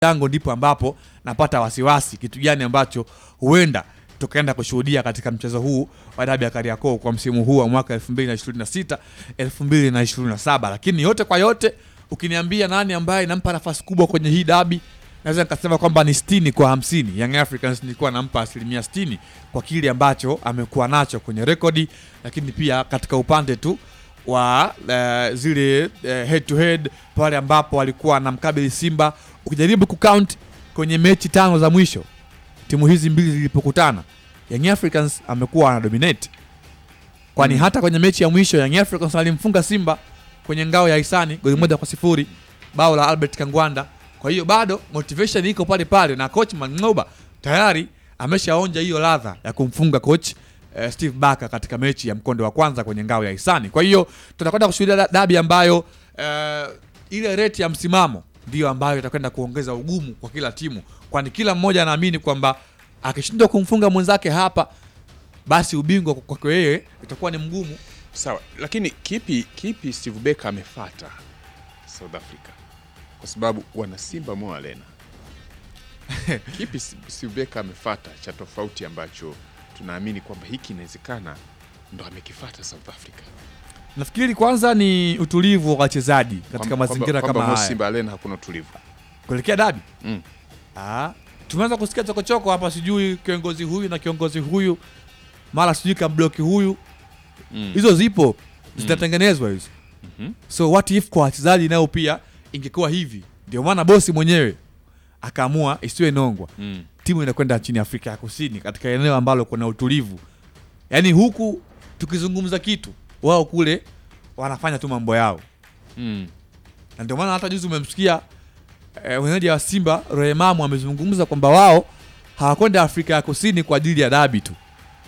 yangu ndipo ambapo napata wasiwasi kitu gani ambacho huenda tukaenda kushuhudia katika mchezo huu wa dabi ya Kariakoo kwa msimu huu wa mwaka 2026 2027. Lakini yote kwa yote, ukiniambia nani ambaye nampa nafasi kubwa kwenye hii dabi, naweza nikasema kwamba ni 60 kwa 50. Young Africans nilikuwa nampa asilimia 60 kwa kile ambacho amekuwa nacho kwenye rekodi, lakini pia katika upande tu wa uh, zile uh, head to head pale ambapo walikuwa wanamkabili Simba. Ukijaribu kucount kwenye mechi tano za mwisho timu hizi mbili zilipokutana, Young Africans amekuwa anadominate, kwani Mm. hata kwenye mechi ya mwisho Young Africans alimfunga Simba kwenye ngao ya hisani goli moja kwa sifuri, bao la Albert Kangwanda. Kwa hiyo bado motivation iko pale pale, na coach Mangoba tayari ameshaonja hiyo ladha ya kumfunga coach eh, Steve Barker katika mechi ya mkondo wa kwanza kwenye ngao ya hisani. Kwa hiyo tutakwenda kushuhudia da- dabi ambayo eh, ile rate ya msimamo ndiyo ambayo itakwenda kuongeza ugumu kwa kila timu, kwani kila mmoja anaamini kwamba akishindwa kumfunga mwenzake hapa, basi ubingwa kwake yeye itakuwa ni mgumu. Sawa, lakini kipi kipi Steve Barker amefata South Africa, kwa sababu wana Simba Mo Arena. Kipi Steve Barker amefata cha tofauti ambacho tunaamini kwamba hiki inawezekana ndo amekifata South Africa Nafikiri kwanza ni utulivu wa wachezaji katika Kwamba- mazingira kwamba- kama kwamba Mo haya Simba Arena hakuna utulivu kuelekea dabi. mm. Ah, tumeanza kusikia chokochoko hapa, sijui kiongozi huyu na kiongozi huyu, mara sijui kabloki huyu. Mm. Hizo zipo zitatengenezwa hizo. Mhm. So what if kwa wachezaji nao pia ingekuwa hivi? Ndio maana bosi mwenyewe akaamua isiwe nongwa, Mm. timu inakwenda nchini Afrika ya Kusini katika eneo ambalo kuna utulivu. Yaani huku tukizungumza kitu, wao kule wanafanya tu mambo yao Mm. na ndio maana hata juzi umemsikia eh, mwenyeji wa Simba Rehemamu amezungumza kwamba wao hawakwenda Afrika ya Kusini kwa ajili ya dabi tu.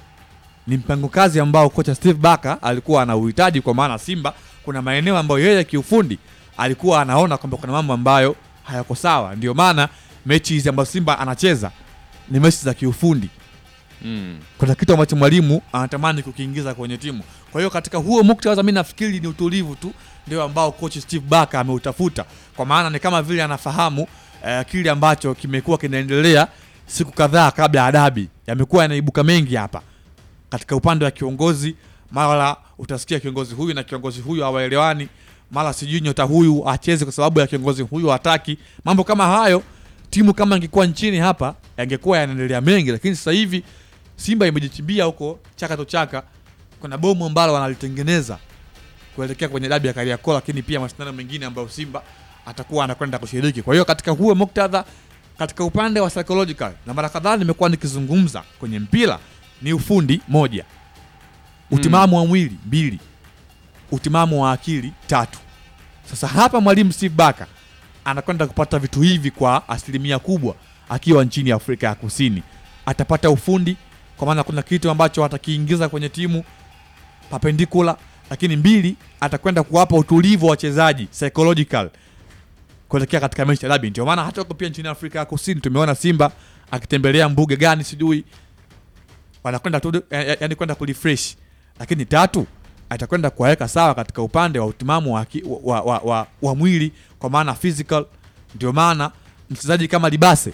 Ni mpango kazi ambao kocha Steve Barker alikuwa anauhitaji, kwa maana Simba kuna maeneo ambayo yeye kiufundi alikuwa anaona kwamba kuna mambo ambayo hayako sawa. Ndio maana mechi hizi ambazo Simba anacheza ni mechi za kiufundi Mm. kuna kitu ambacho mwalimu anatamani kukiingiza kwenye timu. Kwa hiyo katika huo muktadha, mimi nafikiri ni utulivu tu ndio ambao coach Steve Barker ameutafuta, kwa maana ni kama vile anafahamu eh, kile ambacho kimekuwa kinaendelea siku kadhaa kabla ya dabi. Yamekuwa yanaibuka mengi hapa katika upande wa kiongozi, mara utasikia kiongozi huyu na kiongozi huyu hawaelewani, mara sijui nyota huyu acheze kwa sababu ya kiongozi huyu hataki. Mambo kama hayo, timu kama ingekuwa nchini hapa yangekuwa yanaendelea mengi, lakini sasa hivi Simba imejichimbia huko chaka to chaka. Kuna bomu ambalo wanalitengeneza kuelekea kwenye dabi ya Kariakoo, lakini pia mashindano mengine ambayo Simba atakuwa anakwenda kushiriki. Kwa hiyo katika huo muktadha, katika upande wa psychological, na mara kadhaa nimekuwa nikizungumza kwenye mpira, ni ufundi moja, utimamu wa mwili mbili, utimamu wa akili tatu. Sasa hapa mwalimu Steve Barker anakwenda kupata vitu hivi kwa asilimia kubwa akiwa nchini Afrika ya Kusini. Atapata ufundi kwa maana kuna kitu ambacho atakiingiza kwenye timu perpendicular, lakini mbili, atakwenda kuwapa utulivu wa wachezaji psychological kuelekea katika mechi ya dabi. Ndio maana hata huko pia nchini Afrika ya Kusini tumeona Simba akitembelea mbuga gani sijui, wanakwenda tu ya- ya- yaani kwenda kurefresh, lakini tatu atakwenda kuwaweka sawa katika upande wa utimamu wa, aki- wa, wa, wa, wa mwili kwa maana physical. Ndio maana mchezaji kama Libase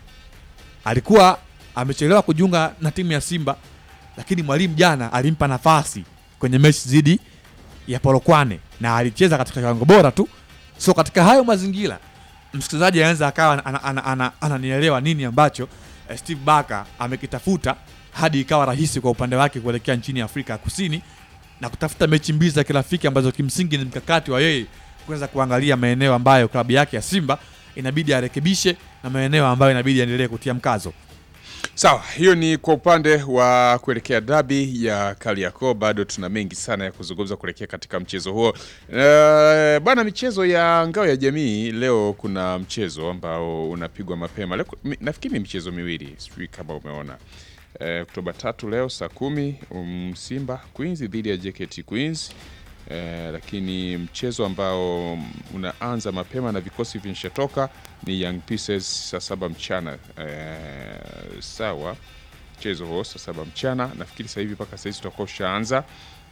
alikuwa amechelewa kujiunga na timu ya Simba, lakini mwalimu jana alimpa nafasi kwenye mechi dhidi ya Polokwane na alicheza katika kiwango bora tu. So katika hayo mazingira, msikilizaji anaweza akawa ananielewa ana, ana, ana, ananielewa nini ambacho eh, Steve Barker amekitafuta hadi ikawa rahisi kwa upande wake kuelekea nchini Afrika ya Kusini na kutafuta mechi mbili za kirafiki ambazo kimsingi ni mkakati wa yeye kuweza kuangalia maeneo ambayo klabu yake ya Simba inabidi arekebishe na maeneo ambayo inabidi aendelee kutia mkazo. Sawa, hiyo ni kwa upande wa kuelekea dabi ya Kariakoo. Bado tuna mengi sana ya kuzungumza kuelekea katika mchezo huo. E, bwana, michezo ya ngao ya jamii leo, kuna mchezo ambao unapigwa mapema leo, mi- nafikiri ni michezo miwili, sijui kama umeona e, Oktoba tatu leo saa kumi um, Simba Queens dhidi ya JKT Queens. Eh, lakini mchezo ambao unaanza mapema na vikosi vinashatoka ni Young Pieces saa saba mchana. Eh, sawa, mchezo huo saa saba mchana, nafikiri sasa hivi mpaka sahizi tutakuwa ushaanza.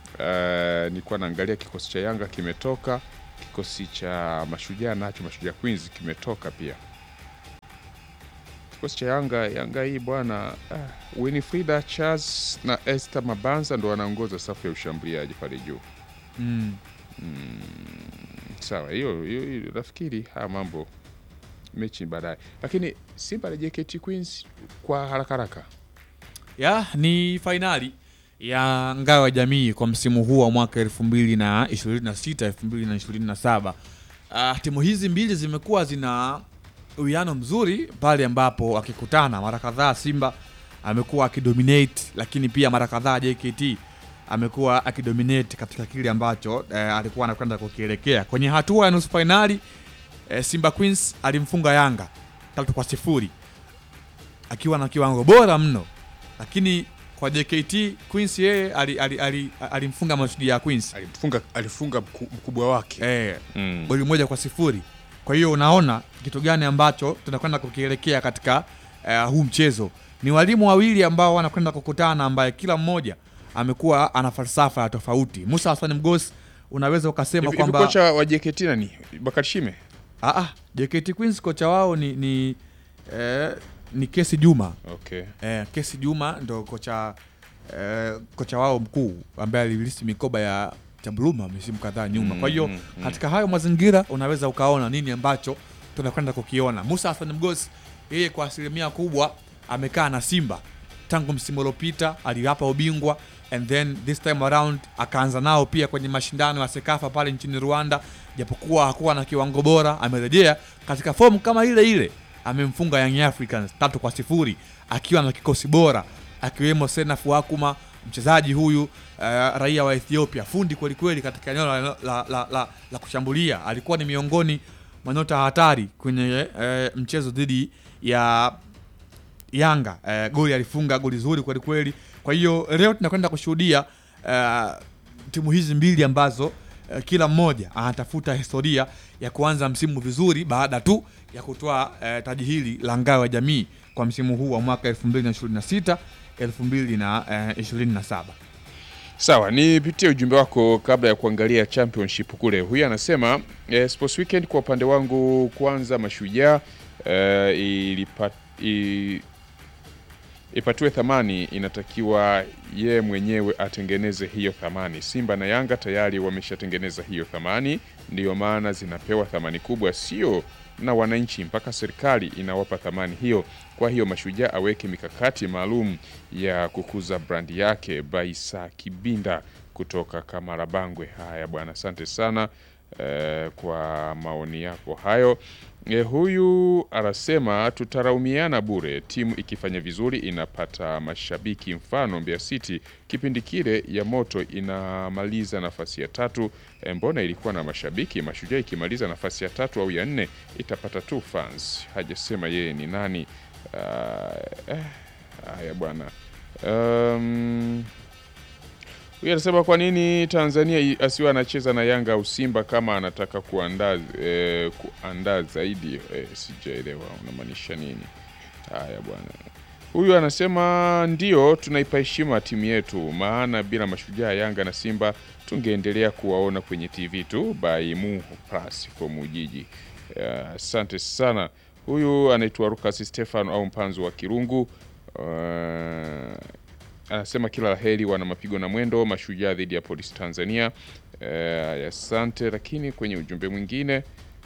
Eh, nilikuwa naangalia kikosi cha Yanga kimetoka, kikosi cha Mashujaa nacho Mashujaa Queens kimetoka pia. kikosi cha Yanga Yanga hii bwana ah, Winifrida Charles na Esther Mabanza ndo wanaongoza safu ya ushambuliaji pale juu. mm. Sawa, hiyo hiyo hiyo, nafikiri haya mambo mechi baadaye, lakini Simba na JKT Queens kwa haraka haraka ya ni fainali ya ngao ya jamii kwa msimu huu wa mwaka 2026 2027. Uh, timu hizi mbili zimekuwa zina uwiano mzuri pale ambapo wakikutana mara kadhaa Simba amekuwa akidominate, lakini pia mara kadhaa JKT amekuwa akidominate katika kile ambacho eh, alikuwa anakwenda kukielekea kwenye hatua ya nusu fainali. Eh, Simba Queens alimfunga Yanga tatu kwa sifuri akiwa na kiwango bora mno, lakini kwa JKT Queens yeye alimfunga ali, ali, ali alimfunga Mashujaa Queens alifunga alifunga mku- mkubwa wake eh, mm. goli moja kwa sifuri. Kwa hiyo unaona kitu gani ambacho tunakwenda kukielekea katika eh, huu mchezo. Ni walimu wawili ambao wanakwenda kukutana, ambaye kila mmoja amekuwa ana falsafa ya tofauti. Musa Hassan Mgosi unaweza ukasema Hivi- hivi kwamba kocha wa JKT nani? Bakari Shime ah, ah, JKT Queens kocha wao ni ni, eh, ni Kesi Juma okay. eh, Kesi Juma ndo kocha eh, kocha wao mkuu ambaye alilisi mikoba ya Chambluma misimu kadhaa nyuma. Kwa hiyo Mm, mm. katika hayo mazingira unaweza ukaona nini ambacho tunakwenda kukiona. Musa Hassan Mgosi yeye kwa asilimia kubwa amekaa na Simba tangu msimu uliopita, aliwapa ubingwa and then this time around akaanza nao pia kwenye mashindano ya Sekafa pale nchini Rwanda, japokuwa hakuwa na kiwango bora, amerejea katika fomu kama ile ile, amemfunga Young Africans tatu kwa sifuri akiwa na kikosi bora akiwemo Senaf Wakuma mchezaji huyu uh, raia wa Ethiopia, fundi kwelikweli katika eneo la, la, la, la, la kushambulia. Alikuwa ni miongoni mwa nyota hatari kwenye uh, mchezo dhidi ya Yanga. Uh, goli alifunga goli zuri kwelikweli. Kwa hiyo leo tunakwenda kushuhudia uh, timu hizi mbili ambazo uh, kila mmoja anatafuta historia ya kuanza msimu vizuri baada tu ya kutoa uh, taji hili la ngao ya jamii kwa msimu huu wa mwaka 2026 2027. Sawa, nipitie ujumbe wako kabla ya kuangalia championship kule. Huyu anasema eh, Sports Weekend kwa upande wangu, kwanza Mashujaa eh, ilipa, i, ipatiwe thamani, inatakiwa ye mwenyewe atengeneze hiyo thamani. Simba na Yanga tayari wameshatengeneza hiyo thamani, ndiyo maana zinapewa thamani kubwa, sio na wananchi, mpaka serikali inawapa thamani hiyo. Kwa hiyo Mashujaa aweke mikakati maalum ya kukuza brandi yake. Baisa Kibinda kutoka Kamarabangwe. Haya bwana, asante sana eh, kwa maoni yako hayo. E, huyu anasema tutaraumiana bure, timu ikifanya vizuri inapata mashabiki. Mfano Mbeya City kipindi kile ya moto inamaliza nafasi ya tatu, e, mbona ilikuwa na mashabiki? Mashujaa ikimaliza nafasi ya tatu au ya nne itapata tu fans. Hajasema yeye ni nani. Ah, eh, haya bwana um, huyu anasema kwa nini Tanzania i- asiwe anacheza na Yanga au Simba kama anataka kuandaa eh, kuandaa zaidi eh, sijaelewa unamaanisha nini? Haya bwana. Huyu anasema ndio tunaipa heshima timu yetu, maana bila mashujaa Yanga na Simba tungeendelea kuwaona kwenye TV tu by Mu Plus from Ujiji. Eh, Asante sana. Huyu anaitwa Lucas Stefano au Mpanzu wa Kirungu. Eh, anasema kila laheri wana mapigo na mwendo mashujaa dhidi ya polisi Tanzania. Eh, asante. Lakini kwenye ujumbe mwingine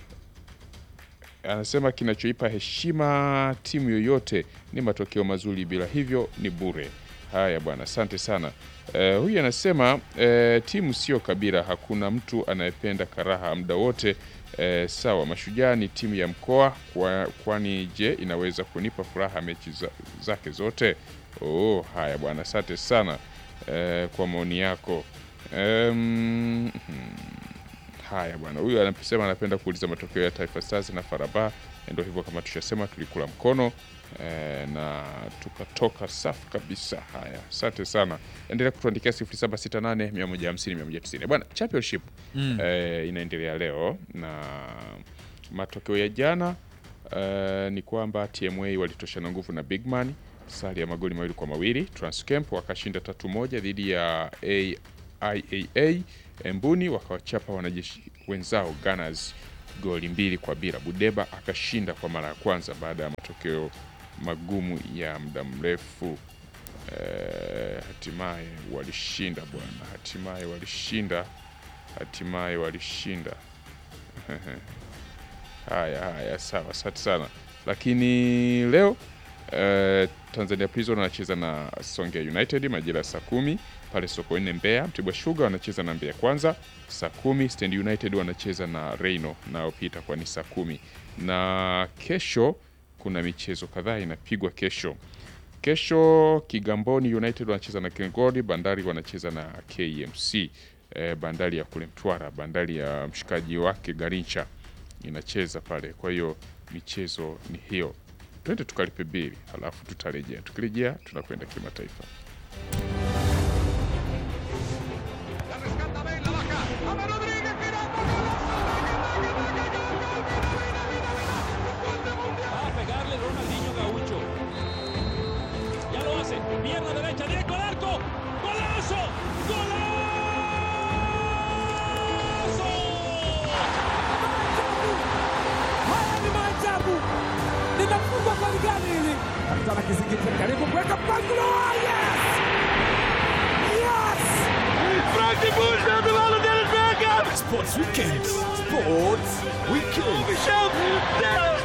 anasema kinachoipa heshima timu yoyote ni matokeo mazuri, bila hivyo ni bure. Haya bwana, asante sana. Eh, huyu anasema eh, timu sio kabila, hakuna mtu anayependa karaha muda wote. Eh, sawa, mashujaa ni timu ya mkoa kwa, kwani je inaweza kunipa furaha mechi za, zake zote? Oh, haya bwana, asante sana eh, kwa maoni yako. Em, hmm. Haya bwana, huyu anasema anapenda kuuliza matokeo ya Taifa Stars na Faraba. Ndio hivyo, kama tushasema, tulikula mkono eh, na tukatoka safi kabisa. Haya, asante sana, endelea kutuandikia 0768 150 190. Bwana, championship Mm. eh, inaendelea leo na matokeo ya jana eh, ni kwamba TMA walitoshana nguvu na Bigman sare ya magoli mawili kwa mawili. Transcamp wakashinda tatu moja dhidi ya AIAA. Mbuni wakawachapa wanajeshi wenzao Gunners goli mbili kwa bila. Budeba akashinda kwa mara ya kwanza baada ya matokeo magumu ya muda mrefu. Eh, hatimaye walishinda bwana, hatimaye walishinda, hatimaye walishinda. Haya haya, sawa, asante sana. Lakini leo eh, Tanzania Prison wanacheza na Songea United majira ya saa kumi pale Sokoine Mbeya. Mtibwa Sugar wanacheza na Mbeya Kwanza saa kumi. Stand United wanacheza na Reino nao pia itakuwa ni saa kumi, na kesho kuna michezo kadhaa inapigwa kesho. Kesho Kigamboni United wanacheza na Kengoli, Bandari wanacheza na KMC. Eh, bandari ya kule Mtwara, bandari ya mshikaji wake Garincha inacheza pale. Kwa hiyo michezo ni hiyo, twende tukalipe bili, halafu tutarejea. Tukirejea tunakwenda kimataifa. La rescata Bale, la baja. Ama Rodríguez girando. Va a pegarle Ronaldinho Gaucho. Ya lo hace. Pierna derecha, directo al arco. ¡Golazo! ¡Golazo! Haya ni maajabu, linafungwa kwa ligani hili. Kapitana Kizingiti karibu kuweka mpangilio. Yes! Yes! Sports Weekend. Sports Weekend.